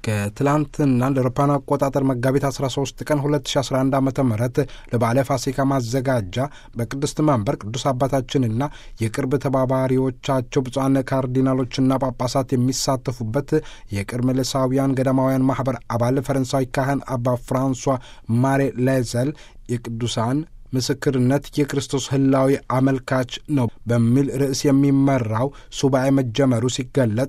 ከትላንትና ለአውሮፓውያን አቆጣጠር መጋቢት 13 ቀን 2011 ዓ ም ለበዓለ ፋሲካ ማዘጋጃ በቅድስት መንበር ቅዱስ አባታችንና የቅርብ ተባባሪዎቻቸው ብፁዓን ካርዲናሎችና ጳጳሳት የሚሳተፉበት የቅድመ ልሳውያን ገዳማውያን ማኅበር አባል ፈረንሳዊ ካህን አባ ፍራንሷ ማሬ ሌዘል የቅዱሳን ምስክርነት የክርስቶስ ህላዊ አመልካች ነው በሚል ርዕስ የሚመራው ሱባኤ መጀመሩ ሲገለጥ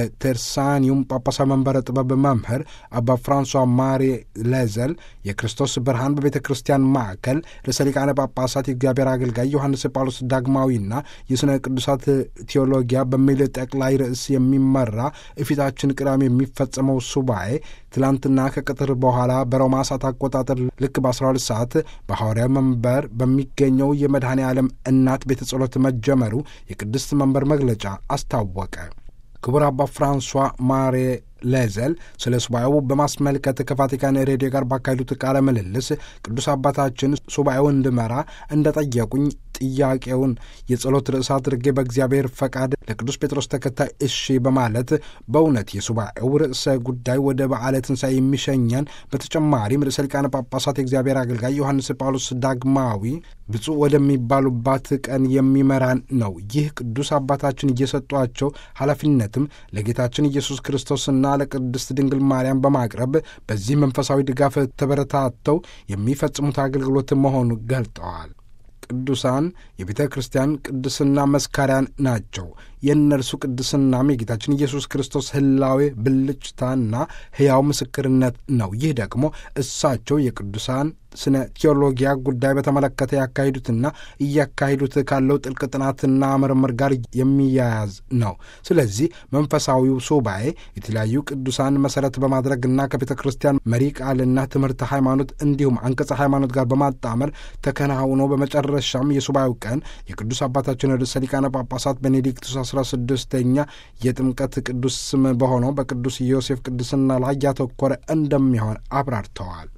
በቴርሳኒዩም ጳጳሳዊ መንበረ ጥበብ መምህር አባ ፍራንሷ ማሪ ሌዘል የክርስቶስ ብርሃን በቤተ ክርስቲያን ማዕከል ርዕሰ ሊቃነ ጳጳሳት የእግዚአብሔር አገልጋይ ዮሐንስ ጳውሎስ ዳግማዊና የሥነ ቅዱሳት ቴዎሎጊያ በሚል ጠቅላይ ርዕስ የሚመራ እፊታችን ቅዳሜ የሚፈጸመው ሱባኤ ትላንትና ከቅጥር በኋላ በሮማ ሰዓት አቆጣጠር ልክ በ12 ሰዓት በሐዋርያዊ መንበር በሚገኘው የመድኃኔ ዓለም እናት ቤተ ጸሎት መጀመሩ የቅድስት መንበር መግለጫ አስታወቀ። ክቡር አባ ፍራንሷ ማሬ ሌዘል ስለ ሱባኤው በማስመልከት ከቫቲካን ሬዲዮ ጋር ባካሄዱት ቃለ ምልልስ ቅዱስ አባታችን ሱባኤውን እንድመራ እንደጠየቁኝ ጥያቄውን የጸሎት ርዕስ አድርጌ በእግዚአብሔር ፈቃድ ለቅዱስ ጴጥሮስ ተከታይ እሺ በማለት በእውነት የሱባኤው ርዕሰ ጉዳይ ወደ በዓለ ትንሣኤ የሚሸኘን በተጨማሪም ርዕሰ ሊቃነ ጳጳሳት የእግዚአብሔር አገልጋይ ዮሐንስ ጳውሎስ ዳግማዊ ብፁዕ ወደሚባሉባት ቀን የሚመራን ነው። ይህ ቅዱስ አባታችን እየሰጧቸው ኃላፊነትም ለጌታችን ኢየሱስ ክርስቶስና ለቅድስት ድንግል ማርያም በማቅረብ በዚህ መንፈሳዊ ድጋፍ ተበረታተው የሚፈጽሙት አገልግሎት መሆኑ ገልጠዋል። ቅዱሳን የቤተ ክርስቲያን ቅድስና መስካሪያን ናቸው። የእነርሱ ቅድስናም የጌታችን ኢየሱስ ክርስቶስ ሕላዌ ብልጭታና ሕያው ምስክርነት ነው። ይህ ደግሞ እሳቸው የቅዱሳን ስነ ቴዎሎጊያ ጉዳይ በተመለከተ ያካሂዱትና እያካሂዱት ካለው ጥልቅ ጥናትና ምርምር ጋር የሚያያዝ ነው። ስለዚህ መንፈሳዊው ሱባኤ የተለያዩ ቅዱሳን መሠረት በማድረግና ከቤተ ክርስቲያን መሪ ቃልና ትምህርተ ሃይማኖት እንዲሁም አንቀጸ ሃይማኖት ጋር በማጣመር ተከናውኖ በመጨረሻም የሱባኤው ቀን የቅዱስ አባታችን ርዕሰ ሊቃነ ጳጳሳት ቤኔዲክቱስ አስራ ስድስተኛ የጥምቀት ቅዱስ ስም በሆነው በቅዱስ ዮሴፍ ቅድስና ላይ ያተኮረ እንደሚሆን አብራርተዋል።